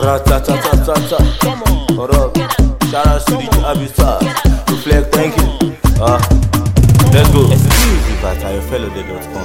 Ratatatata. What up? Shout out to DJ Abisa. Reflect, thank you. Uh, let's go. Exclusive at ayofellow.com.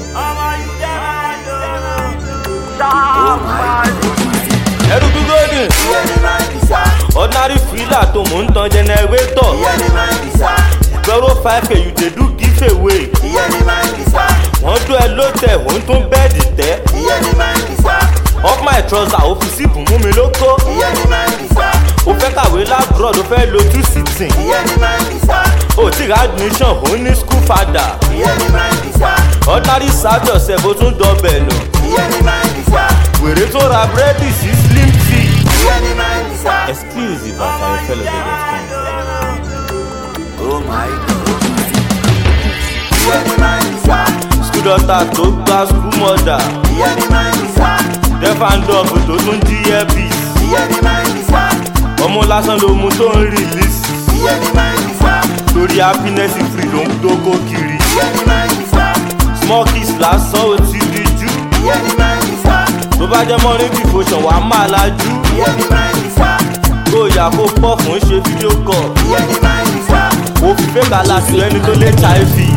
Ẹrùkú Golden. Ordinary freezer tó mò ń tan generator. Zero five k you dey do give away. Wọ́n dún ẹ lótẹ̀, òun tún bẹ́ẹ̀dì tẹ́. Up my trouser, ó fi síìpù mú mi lóko. Ó fẹ́ kàwé lábúrọ̀d, ó fẹ́ lo two sitting. Ó ti ra admission, ó ní school father. Ordinary serve yourself, ó tún dọbẹ̀ nù. Wèrè tó ra búrẹ́dì sí slim tea. Exclusive at ayofellow.com. School daughter tó gba school mother. Deaf and dumb tó tún jí earpiece. Ọmọ lásán ló mu tó ń release. Torí happiness free ló ń dógó kiri. Small kiss lásán ó ti di jú. Tó bá jẹ́ morning devotion wàá máa lajú. Kó yà kó pọ̀ fún ṣe fídíò call. Ó fi fẹ́ kàlà sí ẹni tó lé HIV.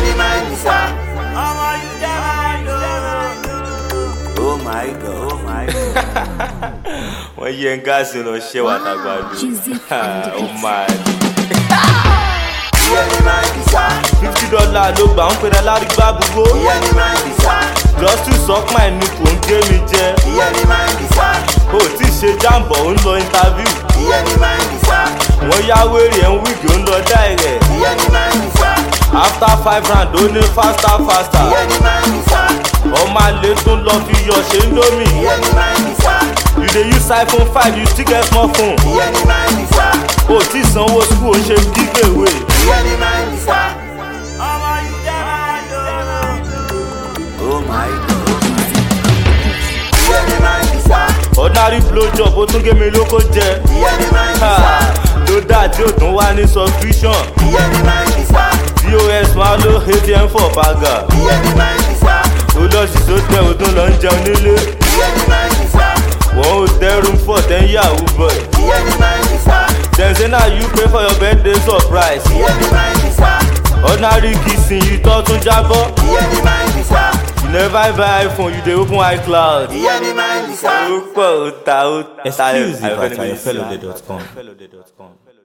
Oh my god. Oh my god. wọ́n yẹ ń gáàsì lọ ṣẹ́ wà tàgbàdo. oh my. fifty dollar ló gbà ń pèrè alárìgbà gbogbo. just to suck my nip ò ń gé mi jẹ. o tí ì ṣe jàǹbọ̀ ó ń lọ interview. wọ́n yá wèrè ẹ̀ ń wíìgì ó ń lọ direct. after five round ó ní faster faster. ọmọ àlè tún lọ fi yọ ṣe ń dómì. you dey use iphone five you still get small phone. o tí ì sanwó school ó ṣe give away. Oh my god. ordinary blow job ó tún gé mi lóko jẹ. Ha, ló dá tí ó tún wá ní subscription. pos máa lo atm for baga. ó lọ sí sótẹ́ ó tún lọ ń jẹun nílé. wọ́n ò tẹ́rù fọ̀ tẹ́ ń yahoo boy. dem say na you pay for your birthday surprise. ordinary kissing you tọ́ tún jábọ́. you never buy iphone you dey open icloud. ó pọ̀ ó ta ó ta Exclusive at ayọ̀fẹ́lẹ́ ayofellow.com.